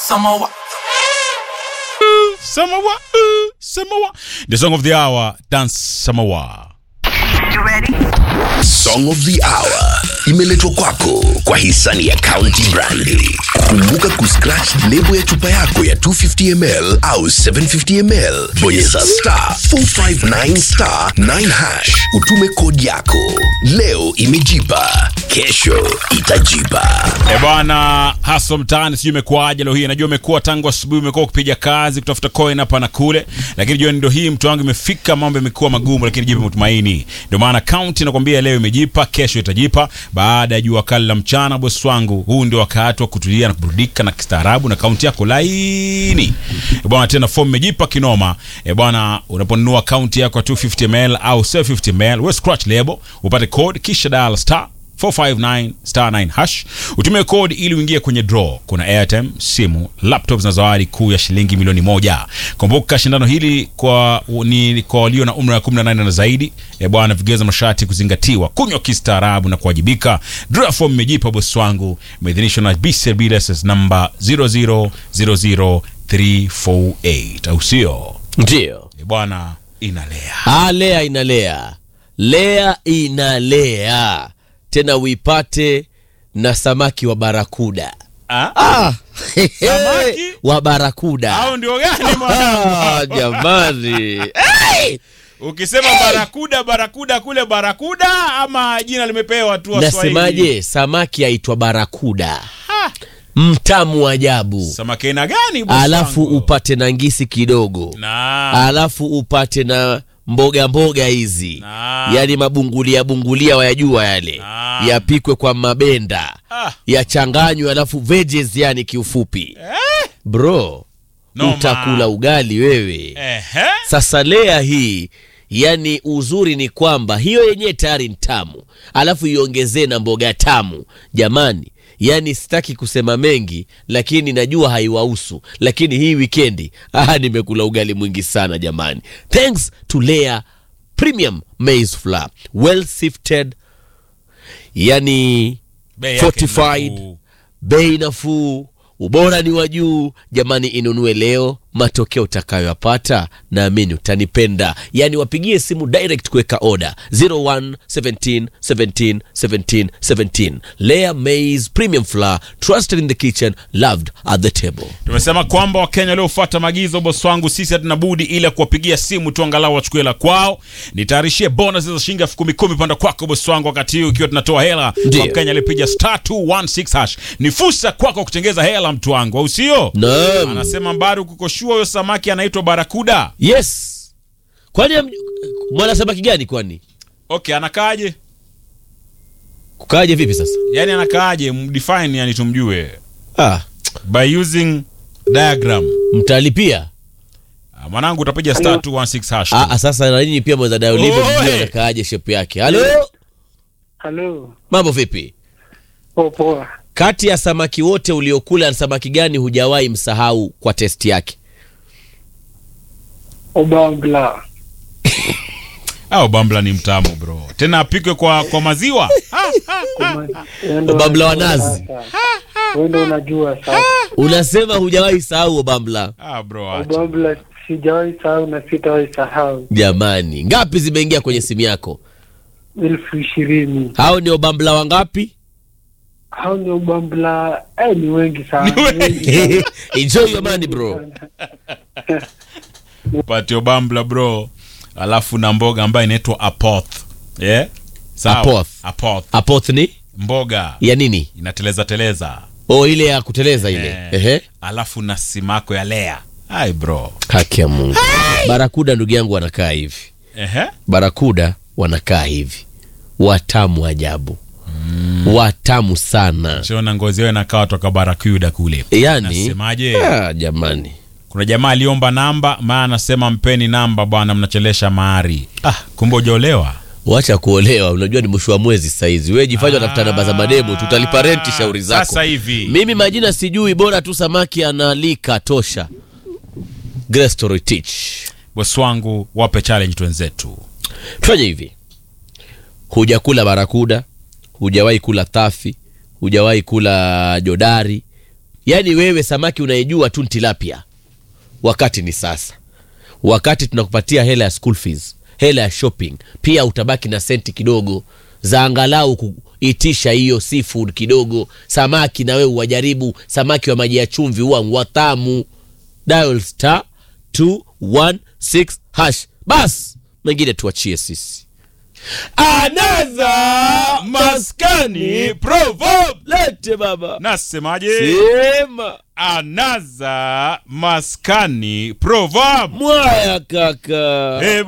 Samoa. Samoa, uh, Samoa. The song of the hour, dance Samoa. Song of the Hour imeletwa kwako kwa hisani ya County Brandi. Kumbuka kuscratch lebo ya chupa yako ya 250ml au 750ml, bonyeza star 459 star 9 hash, utume kodi yako. Leo imejipa, kesho itajipa. E bwana, hasa mtaani, sijui imekuwaje leo hii. Najua umekuwa tangu asubuhi, umekuwa ukipiga kazi kutafuta coin hapa na kule, lakini jioni ndio hii, mtu wangu, imefika, mambo yamekuwa magumu, lakini jipe matumaini. Ndio maana kaunti nakwambia, leo imejipa, kesho itajipa. Baada ya jua kali la mchana, bosi wangu, huu ndio wakati wa kutulia na kuburudika na kistaarabu na kaunti yako laini. E bwana, tena form imejipa kinoma. E bwana, unaponunua kaunti yako ya 250ml au 750ml, we scratch label upate code, kisha dial star 459 star 9 hash utumie code ili uingie kwenye draw. Kuna airtime, simu, laptops na zawadi kuu ya shilingi milioni moja. Kumbuka shindano hili kwa ni kwa walio na umri wa 18 na zaidi. E bwana, vigezo masharti kuzingatiwa, kunywa kistaarabu na kuwajibika. Draw form imejipa bosi wangu, imeidhinishwa na BCB license number 0000348 au sio? Ndio. E bwana, inalea Ah, lea inalea, lea inalea tena, uipate na samaki wa barakuda. ah? Ah, Samaki? wa barakuda. au ndio gani mwanangu? Ah, jamani hey! Ukisema barakuda barakuda kule barakuda ama jina limepewa tu Waswahili? Nasemaje, samaki aitwa barakuda, mtamu ajabu, Samaki aina gani bosi alafu wangu? upate na ngisi kidogo, na alafu upate na mboga mboga hizi, Naam. yaani mabungulia bungulia wayajua yale, Naam. yapikwe kwa mabenda Ah. yachanganywe, alafu veggies, yani kiufupi bro, Noma. utakula ugali wewe. Ehe. Sasa lea hii, yani uzuri ni kwamba hiyo yenyewe tayari ni tamu, alafu iongezee na mboga tamu. Jamani, yani sitaki kusema mengi, lakini najua haiwahusu, lakini hii wikendi ah, nimekula ugali mwingi sana jamani, thanks to Lea Premium Maize Flour, well sifted, yani Bei yake fortified, nafuu. bei nafuu, ubora ni wa juu. Jamani, inunue leo, matokeo utakayoyapata naamini utanipenda. Yaani wapigie simu direct kuweka oda 01 17 17 17 17. Lea Maize Premium Flour, trusted in the kitchen, loved at the table. Tumesema kwamba Wakenya waliofuata maagizo bosi wangu, sisi hatuna budi ila kuwapigia simu tu angalau wachukue hela kwao. Nitayarishie bonus za shilingi elfu kumi kumi panda kwako bosi wangu, wakati huu ikiwa tunatoa hela Ndio. kwa Mkenya aliyepiga star 216 hash. Ni fursa kwako kutengeza hela mtu wangu, au sio? Naam. Anasema Mbaru, kukoshua huyo samaki anaitwa barakuda. Yes. Kwani am- mwana samaki gani kwani? Okay, anakaaje? Kukaje vipi sasa? Yani anakaaje? Mdefine yani tumjue Ah, by using diagram. mtalipia. Ah, Mwanangu utapiga star 216 hash. Ah, ah, sasa na nini pia mweza dayo live Oi. mjue anakaaje shape yake. Halo? Halo, Mambo vipi? poa poa. Kati ya samaki wote uliokula ni samaki gani hujawahi msahau kwa testi yake? Obambla. Au bambla ni mtamu bro. Tena apikwe kwa kwa maziwa. Obambla wa nazi. Wewe ndio unajua sasa. Unasema hujawahi sahau obambla. Ah bro, acha. Obambla sijawahi sahau na sitawahi sahau. Jamani, ngapi zimeingia kwenye simu yako? elfu ishirini. Hao ni obambla wangapi? Hao ni Obambla, eh, ni wengi sana. Ni wengi. sana. Enjoy your money bro. Patio bambla bro. Alafu na mboga ambayo inaitwa apoth. Yeah? Sawa. Apoth. Apoth. Apoth ni Mboga ya nini? inateleza teleza. Oh, ile ya kuteleza ile. Eh. Ehe. Alafu na simako ya lea. Ai bro. Haki ya Mungu. Barakuda ndugu yangu wanakaa hivi. Ehe. Barakuda wanakaa hivi. Watamu ajabu. Watamu sana. Shona ngozi yao inakaa toka barakuda kule. Yaani Nasemaje? ah, jamani. Kuna jamaa aliomba namba, maana anasema mpeni namba bwana, mnachelesha mahari. Ah, kumbe hujaolewa. Wacha kuolewa, unajua ni mwisho wa mwezi sasa hizi. Wewe jifanye unatafuta namba za mademu, tutalipa renti shauri zako. Sasa hivi. Mimi majina sijui, bora tu samaki analika tosha. Grace Story Teach. Bosi wangu, wape challenge twenzetu. Tufanye hivi, hujakula barakuda, hujawahi kula tafi, hujawahi kula jodari, yaani wewe samaki unaijua tu ni tilapia wakati ni sasa wakati tunakupatia hela ya school fees hela ya shopping pia utabaki na senti kidogo za angalau kuitisha hiyo seafood kidogo samaki na wewe uwajaribu samaki wa maji ya chumvi huwa watamu dial star 216 hash bas mengine tuachie sisi anaza maskani proverb lete baba nasemaje sema anaza maskani proverb mwaya kaka Eh,